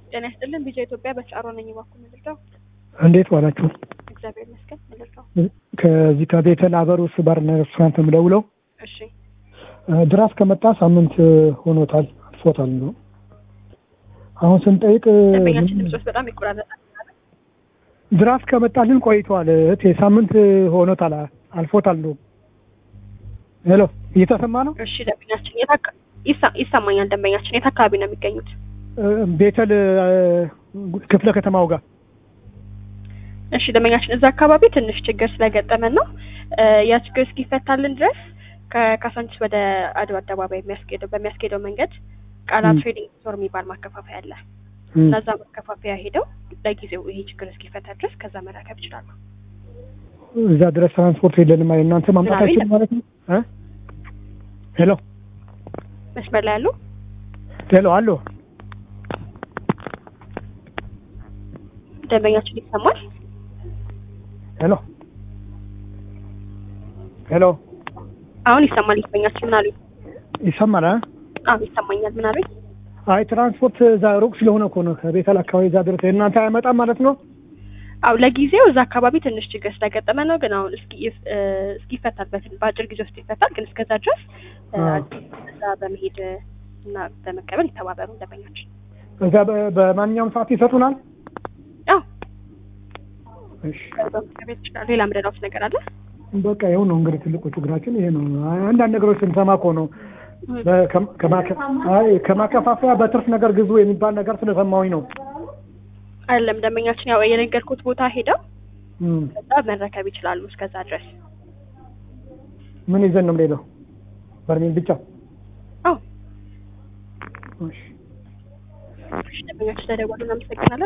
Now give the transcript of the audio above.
ጤና ይስጥልን ቢጃ ኢትዮጵያ በቻሮ ነኝ። ባኩ ምልርዳው እንዴት ዋላችሁ? እግዚአብሔር ይመስገን ምልርዳው። ከዚህ ከቤተል አበሩስ ባርና ሬስቶራንት የምደውለው እሺ ድራስ ከመጣ ሳምንት ሆኖታል አልፎታል ነው። አሁን ስንጠይቅ ደንበኛችን ድምጾች በጣም ይቆራረጣል። ድራስ ከመጣልን ቆይቷል እህቴ፣ ሳምንት ሆኖታል አልፎታል ነው። ሄሎ እየተሰማ ነው? እሺ ደንበኛችን የት አካ- ይሳ- ይሰማኛል። ደንበኛችን የት አካባቢ ነው የሚገኙት? ቤተል ክፍለ ከተማው ጋር እሺ ደንበኛችን እዛ አካባቢ ትንሽ ችግር ስለገጠመን ነው እ ያ ችግር እስኪፈታልን ድረስ ከካሳንቺስ ወደ አድዋ አደባባይ የሚያስኬደው በሚያስኬደው መንገድ ቃላ ም። ትሬዲንግ ስቶር የሚባል ማከፋፈያ አለ ም። እና እዛ ማከፋፈያ ሄደው ለጊዜው ይሄ ችግር እስኪፈታ ድረስ ከዛ መረከብ ይችላሉ። እዛ ድረስ ትራንስፖርት የለንም። አይ እናንተ ማምጣት ምናምን አይችልም ማለት ነው? እ? ሄሎ መስመር ላይ ያሉ ሄሎ አሎ ደንበኛችን ይሰማል። ሄሎ ሄሎ አሁን ይሰማል። ደንበኛችን ምን አሉኝ? ይሰማል? አ? አሁን ይሰማኛል። ምን አሉኝ? አይ ትራንስፖርት እዛ ሩቅ ስለሆነ እኮ ነው ከቤተል አካባቢ እዛ ድረስ እናንተ አይመጣም ማለት ነው? አው ለጊዜው እዛ አካባቢ ትንሽ ችግር ስለገጠመ ነው። ግን አሁን እስኪ እ እስኪፈታል በትን በአጭር ጊዜ ውስጥ ይፈታል። ግን እስከዛ ድረስ እ አዎ። እዛ በመሄድ እና በመቀበል ይተባበሩ ደንበኛችን። እዛ በ- በማንኛውም ሰዓት ይሰጡናል? አዎ እሺ በመቀበል ይችላሉ። ሌላ ምረዳውት ነገር አለ? በቃ ይኸው ነው እንግዲህ ትልቁ ችግራችን ይሄ ነው። አንዳንድ ነገሮች ስንሰማ እኮ ነው በ- ከ- ከማከ- አይ ከማከፋፈያ በትርፍ ነገር ግዙ የሚባል ነገር ስለሰማሁኝ ነው። አይደለም ደንበኛችን ያው የነገርኩት ቦታ ሄደው እም። ከዛ መረከብ ይችላሉ። እስከዛ ድረስ ምን ይዘን ነው የምንሄደው? በርሜል ብቻ? አዎ እሺ ደንበኛችን ስለደወሉ እናመሰግናለን።